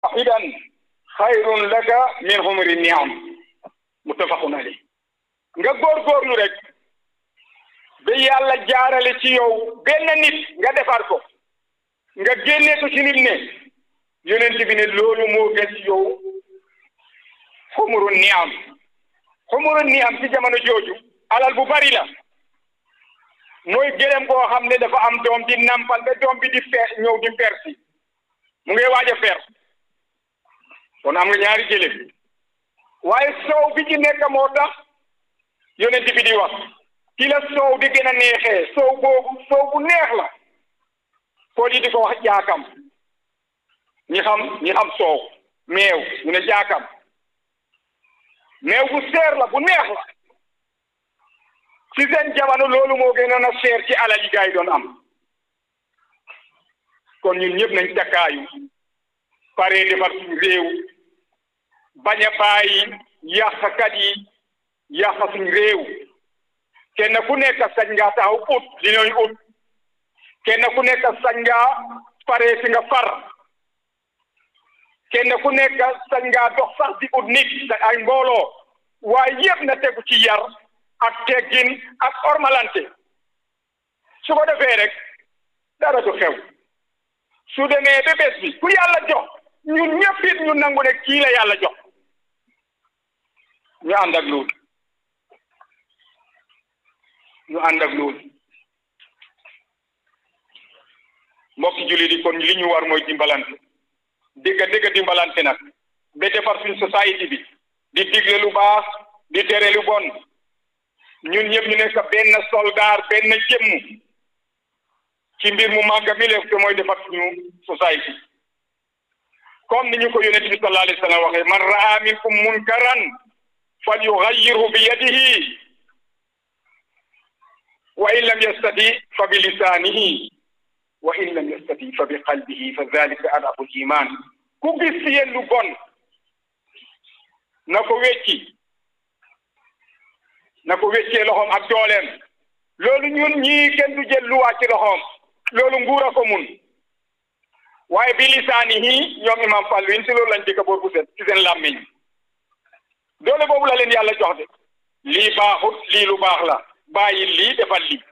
wahidan xayrun laka min humri niam muttafaqun alayh nga góorgóorlu rek ba yàlla jaarale ci yow benn nit nga defar ko nga génne ko ci nit ne yonent bi ne loolu moo gën ci yow xumuru niam xumuru niam ci jamono jooju alal bu bari la mooy gëlëm koo xam ne dafa am doom di nampal ba doom bi di fer ñëw di persi mu ngi waaj a fer kon am nga ñaari gëlëm waaye soow bi ci nekk moo tax yonent bi di wax ki la soow di gën a neexee soow boobu soow bu neex la pool yi di ko wax jaakam ñi xam ñi xam soow meew ñu ne jaakam meew bu seer la bu neex la ci seen jamono loolu moo gënoon a seer ci alal yi gaa yi doon am kon ñun ñëpp nañ takkaayu pare defar suñu réew bañ a bàyyi yàqkat yi yàq suñu réew kenn ku nekk sañ ngaa taxaw ut li ñooy ut kenn ku nekk sañ ngaa pare fi nga far kenn ku nekk sañ ngaa dox sax di ut nit ay mbooloo waaye yëpp na tegu ci yar ak teggin ak ormalante su ko defee rek dara du xew su demee ba bés bi ku yàlla jox ñun ñëpp it ñu nangu ne kii la yàlla jox ñu ànd ak loolu ñu ànd ak loolu mbokki jullit yi kon li ñu war mooy dimbalante dégg dégg dimbalante nag ba defar suñ société bi di digle lu baax di tere lu bon ñun ñëpp ñu nekk benn soldaar benn jëmm ci mbir mu màgg mi leef te mooy defar suñu société comme ni ñu ko yonent bi sallallahu alayhi wa sallam waxee man raa minkum munkaran fal yugayyirhu bi yadihi wa in lam yastati fa bi lisaanihi wa in lam yastati fa bi qalbihi fa dalika adaful iman ku gis ci yéen lu bon na ko wecci na ko weccee loxoom ak dooleem loolu ñun ñii kenn du jël luwaa ci loxoom loolu nguur a ko mun waaye bi lisaanihi ñoom imam Fallu yin si loolu lañ dëkk boor bu set ci seen làmmiñ doole boobu la leen yàlla jox de lii baaxut lii lu baax la bàyyi lii defal lii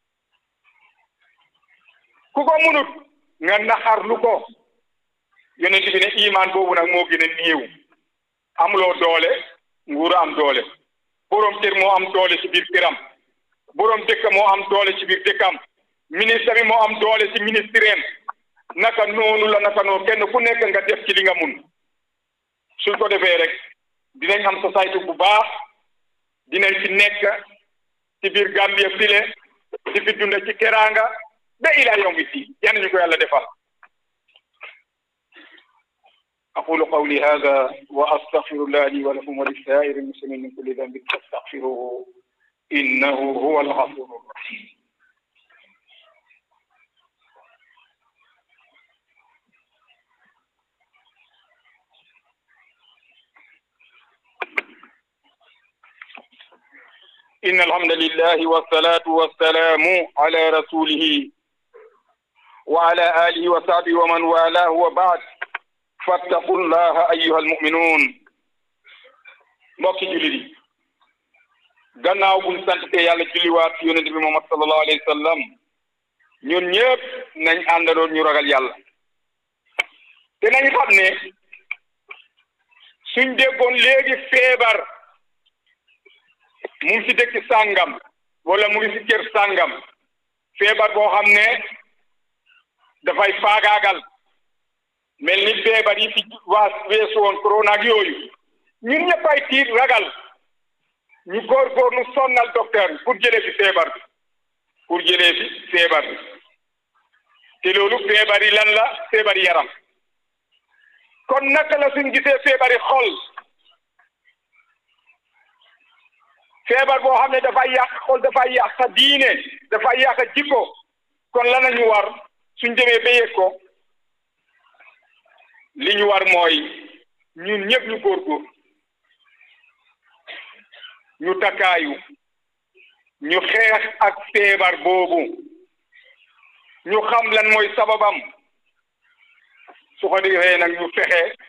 ku ko munut nga naxarlu ko yonent bi ne iman boobu nag moo gën a néew amuloo doole nguur am doole boroom kër moo am doole ci biir këram boroom dëkk moo am doole ci biir dëkkam ministre bi moo am doole ci ministreem naka noonu la naka noonu kenn ku nekk nga def ci li nga mun suñ ko defee rek dinañ am société bu baax dinañ fi nekk ci biir Gambia file di fi dunda ci keraanga ba ila yawmi diin yan ñu ko yàlla defal aqulu qawli hada wa astaghfirullah li wa lakum wa lisaa'iri muslimin min kulli dhanbin fastaghfiruhu innahu huwa al-ghafuru rahim إن الحمد لله والصلاة والسلام على رسوله وعلى آله وصحبه ومن والاه وبعد فاتقوا الله أيها المؤمنون mbokki jullit yi gannaaw buñ sant te yàlla julliwaat yonent bi Muhammad sallallahu alayhi wa sallam ñun ñëpp nañ àndandoo ñu ragal yàlla te nañ xam ne suñ déggoon léegi feebar mu ngi si dëkk sàngam wala mu ngi si kër sàngam feebar boo xam ne dafay faagaagal mel ni feebar yi fi waas weesu woon corona ak yooyu ñun ñëpp ay tiit ragal ñu góorgóorlu sonnal docteur bi pour jëlee fi feebar bi pour jëlee fi feebar bi te loolu feebar yi lan la feebar yaram kon naka la suñ gisee feebar yi xol feebar boo xam ne dafay yàq xol dafay yàq sa diine dafay yàq jikko kon lan la ñu war suñ demee ba yëg ko li ñu war mooy ñun ñëpp ñu góorgóor ñu takkaayu ñu xeex ak feebar boobu ñu xam lan mooy sababam su ko defee nag ñu fexe